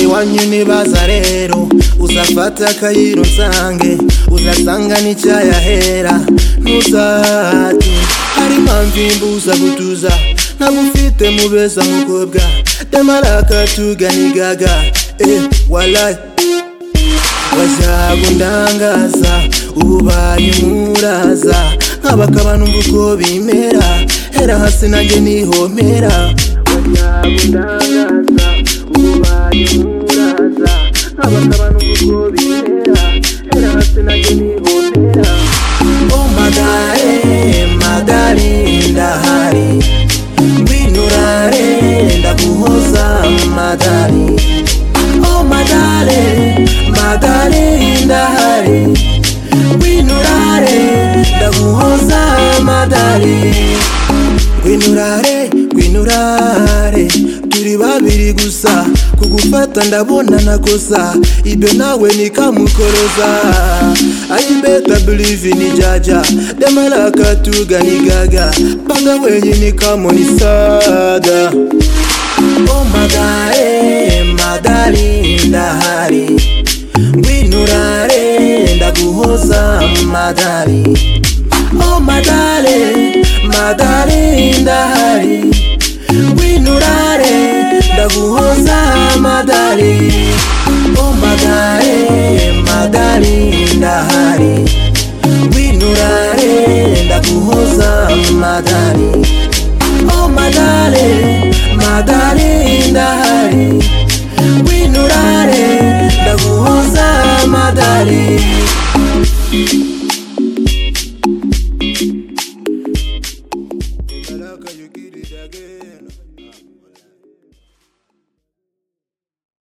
Umenye imibaza rero uzafata akayiro nsange uzasanga n'icyayahera ntuzahate hari impamvu imbuza gutuza ntagufite mubeza mukobwa temaraka tuganigaga eh walayi bazagundangaza ubaye umuraza nk'abakaba numva uko bimera hera hasi nanjye nihomera bazagundangaza ubaye umuraza nk'abakaba numva uko bimera hera hasi nanjye nihomera oh magare magari ndahari binurare ndaguhoza magari oh magare magare ndahari binurare ndaguhoza magari gwinurare gwinurare turi babiri gusa kugufata ndabona nakosa ibe nawe nikamukoroza ayibeta bilivi nijaja demalaakatuganigaga panga wenyini kamonisaga omagae magali ndahari gwinurare ndaguhoza madari Oh madale, madale indahari Winurare, ndaguhoza madali Oh madale, madali indahari Winurare, ndaguhoza madali Oh madale, madale indahari Winurare, ndaguhoza madali